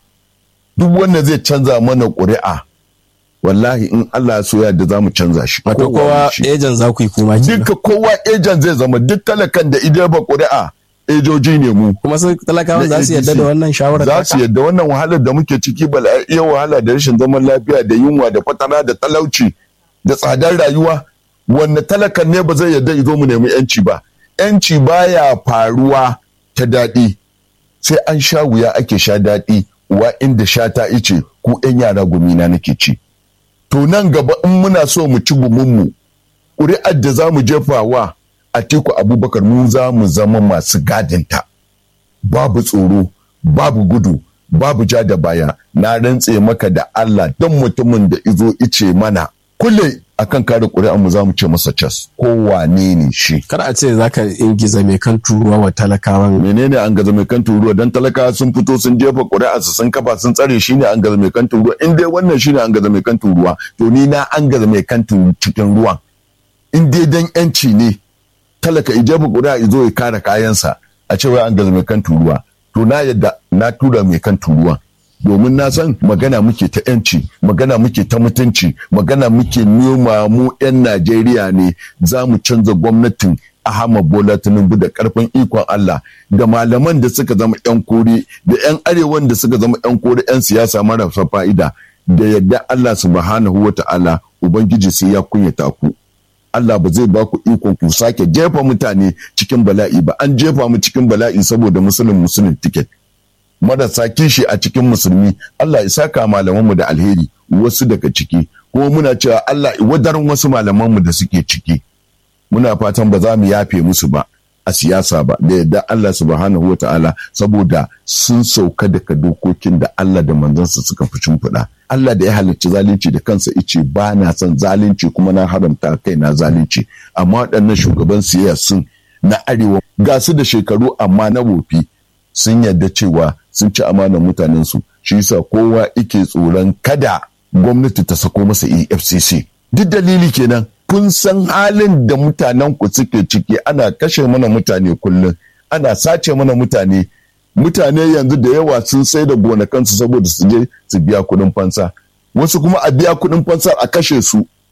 duk wanda zai canza mana ƙuri'a wallahi in Allah so yadda za mu canza shi wato kowa ejan za ku yi kuma kenan duka kowa ejan zai zama duk talakan da idan ba ƙuri'a ejoji ne mu kuma su talakawa za su yadda da wannan shawarar za su yadda wannan wahalar da muke ciki bala iya wahala da rashin zaman lafiya da yunwa da fatara da talauci da tsadar rayuwa wanne talakan ne ba zai yadda izo mu nemi yanci ba yanci baya faruwa ta daɗi sai an sha wuya ake sha daɗi wa inda sha ta ice ku yan yara gumina nake ci to nan gaba in muna so mu ci gumunmu ƙuri'ar da za mu jefa wa Atiku Abubakar mu za mu zama masu gadinta babu tsoro babu gudu babu ja da baya na rantse maka da Allah don mutumin da izo ice mana kulle akan kare ƙuri'ar mu za mu ce masa cas ko wane ne shi kar a ce zaka ingiza mai kan turuwa wa talakawan menene an gaza mai kan turuwa dan talakawa sun fito sun jefa ƙuri'ar su sun kafa sun tsare shine an gaza mai kan turuwa in dai wannan shine an gaza mai kan turuwa to ni na an gaza mai kan cikin ruwan in dai dan yanci ne talaka ijebu guda izo ya kare kayansa a cewa an gaza mai kan turuwa to na yadda na tura mai kan turuwa domin na san magana muke ta yanci magana muke ta mutunci magana muke noma mu 'yan najeriya ne za mu canza gwamnatin ahmad bola tinubu da karfin ikon allah da malaman da suka zama 'yan kore da 'yan arewan da suka zama 'yan kore 'yan siyasa marasa fa'ida da yadda allah subhanahu wa ta'ala ubangiji sai ya kunyata ku Allah ba zai ba ku ikon ku sake jefa mutane cikin bala'i ba an jefa mu cikin bala'i saboda musulun musulun tiket marasa kishi a cikin musulmi Allah ya saka malamanmu da alheri wasu daga ciki kuma muna cewa Allah wadarin wasu malamanmu da suke ciki muna fatan ba za mu yafe musu ba a siyasa ba da yadda Allah subhanahu wa ta'ala saboda sun sauka daga dokokin da Allah da manzansa suka fi shimfiɗa. Allah da ya halarci zalunci da kansa ice ba na son zalunci kuma na haramta kai na zalunci amma waɗannan shugaban sun na arewa ga su da shekaru amma na wofi sun yarda cewa sun ci amanar mutanensu shi yasa kowa ike tsoron kada gwamnati ta sako masa EFCC duk dalili kenan kun san halin da mutanen ku suke ciki ana kashe mana mutane kullum ana sace mana mutane mutane yanzu da yawa sun sai da gonakansu saboda su je su biya kuɗin fansa wasu kuma a biya kuɗin fansa a kashe su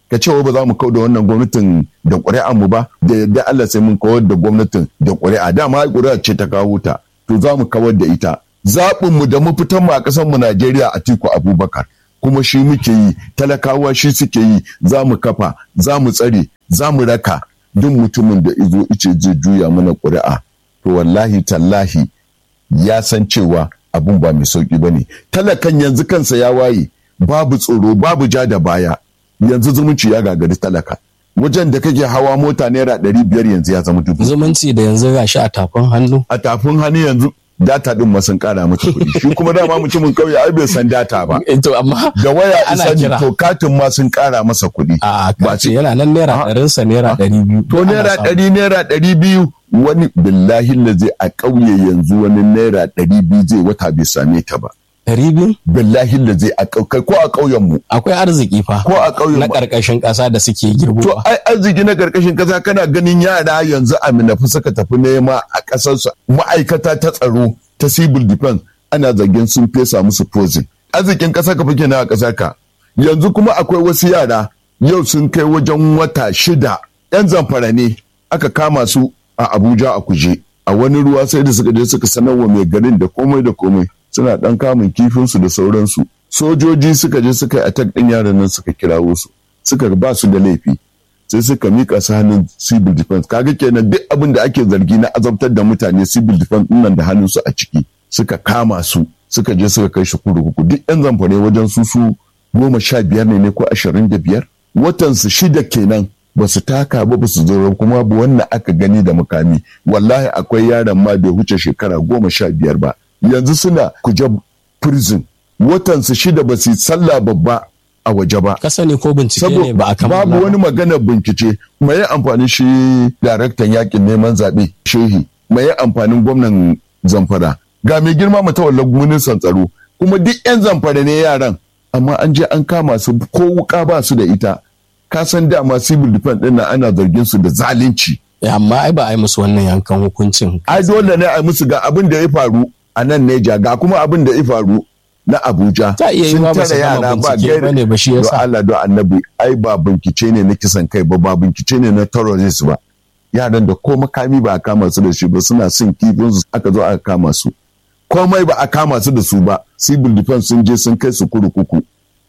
ka ce ba za mu kau da wannan gwamnatin da ƙuri'a mu ba da yadda Allah sai mun kawar da gwamnatin da ƙuri'a dama ƙuri'a ce ta kawo ta to za mu kawar da ita zaɓin mu da mafitan mu a ƙasar mu Najeriya Atiku Abubakar kuma shi muke yi talakawa shi suke yi za mu kafa za mu tsare za mu raka duk mutumin da izo ice zai juya mana ƙuri'a to wallahi tallahi ya san cewa abun ba mai sauƙi ba ne talakan yanzu kansa ya waye babu tsoro babu ja da baya yanzu zumunci ya gagari talaka wajen da kake hawa mota naira ɗari biyar yanzu ya zama dubu zumunci da yanzu gashi a tafin hannu a tafin hannu yanzu data din ma sun kara mata kuɗi shi kuma dama mutumin kauye ai bai san data ba to amma da waya ana isa kira to katin ma sun kara masa kuɗi a ba kace ce yana nan naira ɗarin sa naira ɗari biyu to naira ɗari naira ɗari biyu wani billahi da zai a ƙauye yanzu wani naira ɗari biyu zai wata bai same ta ba ɗari biyu billahi da zai a ƙauye ko a ƙauyen mu akwai arziki fa ko a ƙauyen na mu ƙarƙashin ƙasa da suke To girbowa ai arziki na karkashin kasa kana ganin yara yanzu a minafi suka tafi nema a kasarsu ma'aikata ta tsaro ta civil defense ana zargin sun fesa musu poison. Arzikin kasa ka fike na a kasar ka. Yanzu kuma akwai wasu yara yau sun kai wajen wata shida yan zamfara ne aka kama su a Abuja a kuje. A wani ruwa sai da suka je suka sanarwa mai garin da komai da komai suna dan kamun kifinsu da sauransu. Sojoji suka je suka yi attack din yaran nan suka kirawo su. Suka ba su da laifi. sai suka mika su hannun civil defense kaga kenan duk abin da ake zargi na azabtar da mutane civil defense nan da hannun su a ciki suka kama su suka je suka kai shi kurkuku duk yan zamfare wajen su su goma sha biyar ne ne ko ashirin da biyar watan su shida kenan ba su taka ba ba su zo kuma ba wannan aka gani da mukami wallahi akwai yaron ma bai huce shekara goma sha biyar ba yanzu suna kuje prison watan su shida ba su yi sallah babba a waje ba ka sani ko bincike ne ba a kammala babu wani maganar bincike mai amfani shi daraktan yakin neman zaɓe shehi mai amfanin gwamnan zamfara ga mai girma matawallar ministan tsaro kuma duk 'yan zamfara ne yaran amma an je an kama su ko wuka ba su da ita ka san dama civil defense ɗin nan ana zargin su da zalunci Eh, amma ai ba a yi musu wannan yankan hukuncin ai dole ne a musu ga abin da ya faru a nan Neja ga kuma abin da ya faru na Abuja Ta iya yiwuwa ba su gama bincike ba ne ba shi yasa. Don Allah don annabi ai ba bincike ne na kisan kai ba ba bincike ne na terrorist ba yaran da ko makami ba a kama su da shi ba suna sin kifin su aka zo aka kama su komai ba a kama su da su ba civil defense sun je sun kai su kurkuku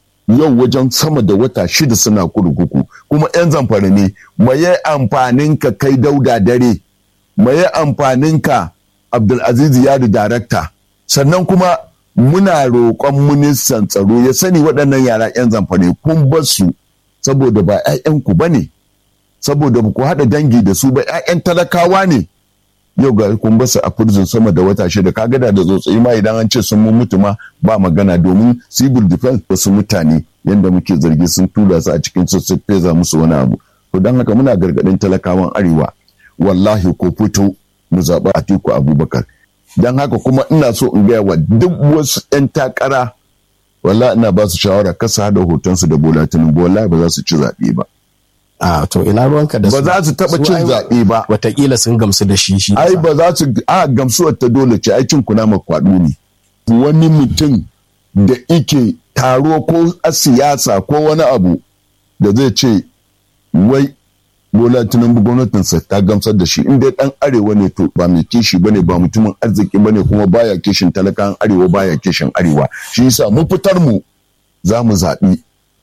yau wajen sama da wata shida suna kurkuku kuma 'yan zamfara ne maye amfanin ka kai dauda dare maye amfanin ka abdulaziz yari darakta sannan kuma muna roƙon ministan tsaro ya sani waɗannan yara 'yan zamfara kun bar su saboda ba 'ya'yanku ba ne saboda ba ku haɗa dangi da su ba 'ya'yan talakawa ne yau ga kun basu a prison sama da wata shida ka gada da tsotsayi ma idan an ce sun mun mutu ma ba magana domin civil defense wasu mutane yadda muke zargi sun tura su a cikin su su feza musu wani abu to don haka muna gargaɗin talakawan arewa wallahi ko fito mu zaɓi Atiku Abubakar don haka kuma ina so in gaya wa duk wasu 'yan takara wallahi ina ba su shawara kasa hada hotonsu da Bola Tinubu wallahi ba za su ci zaɓe ba a to ina ruwanka da ba za su taɓa cin ai zaɓe ba watakila sun gamsu da shi shi ai yasa. ba za su a gamsuwar ta dole ce ai cin kunama kwaɗo ne wani mutum da ike taro ko a siyasa ko wani abu da zai ce wai bola tinubu gwamnatinsa ta gamsar da shi inda dan arewa ne to ba mai kishi bane ba mutumin arziki bane kuma baya kishin talakan arewa baya kishin arewa shi yasa mun fitar mu za mu zaɓi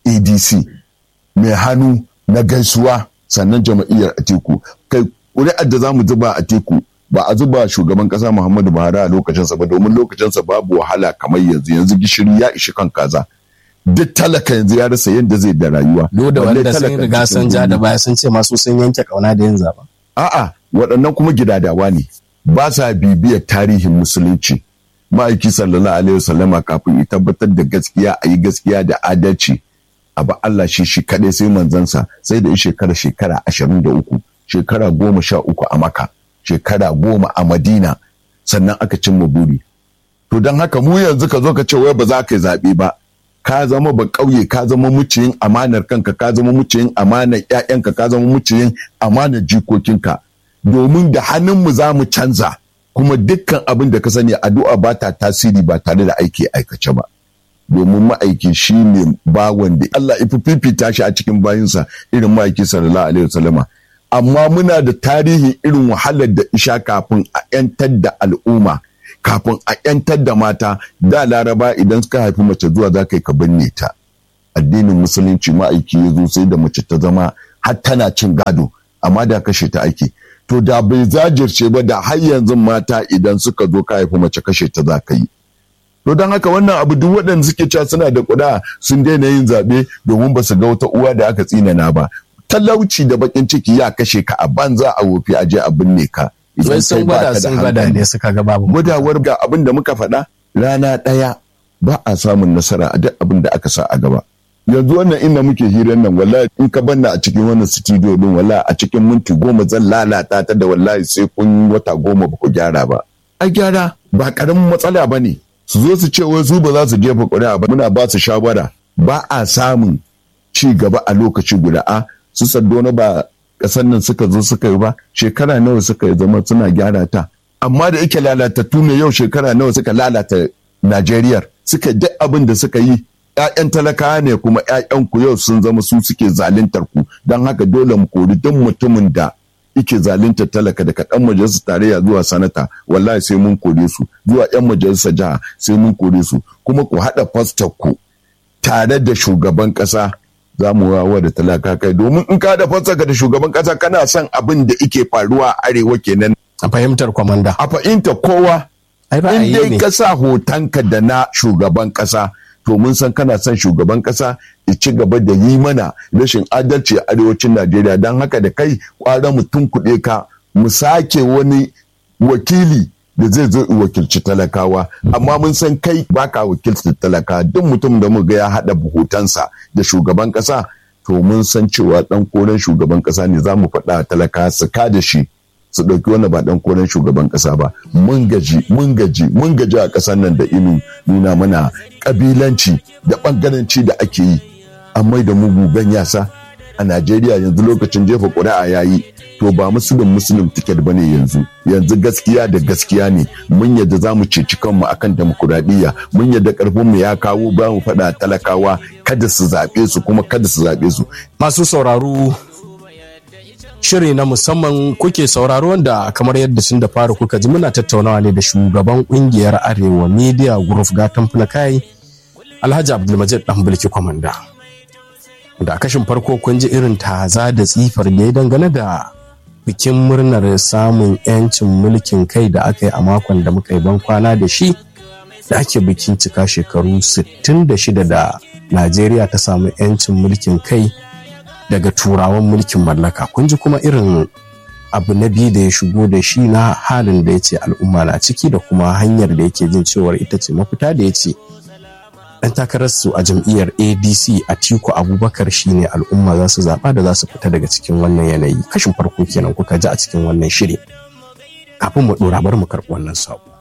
adc mai hannu na gaisuwa sannan jama'iyyar atiku kai ƙuri'ar da za mu zuba a teku ba a zuba shugaban ƙasa muhammadu buhari a lokacinsa ba domin lokacinsa babu wahala kamar yanzu yanzu gishiri ya ishi kan kaza duk talaka yanzu ya rasa yadda zai da rayuwa duk da Balle wanda sun talaka riga sun ja da baya sun ce masu sun yanke kauna da yin zaɓen A'a, waɗannan kuma gidadawa ne, ba sa bibiyar tarihin musulunci. Ma'aiki sallallahu alaihi wasallama kafin ya tabbatar da gaskiya a yi gaskiya da adalci. Abu Allah shi shi kaɗai sai manzansa sai da ya shekara shekara ashirin da uku, shekara goma sha uku a Maka, shekara goma a Madina, sannan aka cimma buri. To don haka mu yanzu ka zo ka ce wai ba za ka yi zaɓe ba. Ka zama ba ƙauye, ka zama muciyin amanar kanka, ka zama muciyin amanar ‘ya'yanka, ka zama muciyin amanar jikokinka. Domin da hannunmu za mu canza, kuma dukkan abin da ka sani addu'a ba ta tasiri ba tare da aiki aikace ba. domin ma'aiki shi ne bawan da Allah ifi fifita shi a cikin bayinsa irin ma'aiki sallallahu alaihi wasallama amma muna da tarihin irin wahalar da isha kafin a 'yantar da al'umma kafin a 'yantar da mata da laraba idan suka haifi mace zuwa za ka yi ka binne ta addinin musulunci ma'aiki ya zo sai da mace ta zama har tana cin gado amma da kashe ta ake to da bai zajirce ba da har yanzu mata idan suka zo ka haifi mace kashe ta za ka yi to don haka wannan abu duk waɗanda suke cewa suna da kuɗa sun daina yin zaɓe domin ba su ga wata uwa da aka tsinana ba talauci da bakin ciki ya kashe ka a banza a wofi a je a binne ka Wai sun gwada sun gwada ne suka ga babu. gwadawar ga abin da muka faɗa rana ɗaya ba a samun nasara a duk abin da aka sa a gaba yanzu wannan inda muke hirar nan wallahi in ka banna a cikin wannan studio din wallahi a cikin minti goma zan lalata ta da wallahi sai kun wata goma ba ku gyara ba a gyara ba karamin matsala ba ne su zo su ce wai su ba za su jefa ƙuri'a ba muna ba su shawara ba a samun ci gaba a lokaci guda a su saddona ba ƙasar nan suka zo suka yi ba shekara nawa suka yi zama suna gyara ta amma da yake lalatattu ne yau shekara nawa suka lalata Najeriya suka duk abin da suka yi ‘ya'yan talakawa ne kuma ‘ya'yan ku yau sun zama su suke zaluntar ku don haka dole mu kori duk mutumin da ike zaluntar talaka daga ɗan majalisar tarayya zuwa sanata wallahi sai mun kore su zuwa ‘yan majalisar jiha sai mun kore su kuma ku haɗa fastar ku tare da shugaban ƙasa za mu wawa da talaka kai domin in ka da fasar da shugaban ƙasa kana son abin da ike faruwa a arewa kenan A fahimtar kwamanda. a fahimta kowa Ai in ra'ayi dai ne. ka sa hotonka da na shugaban kasa to mun san kana son shugaban kasa ya ci gaba da yi mana rashin adalci a arewacin najeriya don haka da kai kwara mutum kuɗe ka mu sake wani wakili da zai zo ya wakilci talakawa amma mun san kai baka wakilci talaka duk mutum da mu ga ya haɗa hotonsa da shugaban kasa to mun san cewa ɗan koren shugaban kasa ne za mu faɗa a talaka su ka da shi su ɗauki wani ba ɗan koren shugaban ƙasa ba mun gaji mun gaji mun gaji a ƙasar nan da inu nuna mana ƙabilanci da ɓangaranci da ake yi an mai da mugu gan yasa a najeriya yanzu lokacin jefa ƙuri'a ya yi to ba musulun musulun tiket ba ne yanzu yanzu gaskiya da gaskiya ne mun yadda za mu ceci kanmu akan demokuraɗiyya mun yadda ƙarfinmu ya kawo ba mu faɗa talakawa kada su zaɓe su kuma kada su zaɓe su Masu sauraro shiri na musamman kuke sauraro wanda kamar yadda sun da fara kuka ji muna tattaunawa ne da shugaban kungiyar Arewa Media Group gatan kai Alhaji Abdulmajid dan bulki kwamanda. Da a kashin farko kun ji irin taza da tsifar da ya dangane da bikin murnar samun 'yancin mulkin kai da aka yi a makon da muka yi ban kwana da shi da ake bikin cika shekaru 66 da Najeriya ta samu 'yancin mulkin kai daga turawan mulkin mallaka kun ji kuma irin abu na biyu da ya shigo da shi na halin da ya ce al'umma na ciki da kuma hanyar da yake jin cewar ita ce mafita da ya ce ɗan takararsu a jam'iyyar adc a tiku abubakar shine al'umma za su zaɓa da za su fita daga cikin wannan yanayi kashin farko kenan kuka ji a cikin wannan shiri kafin mu ɗora bari mu karɓi wannan sabo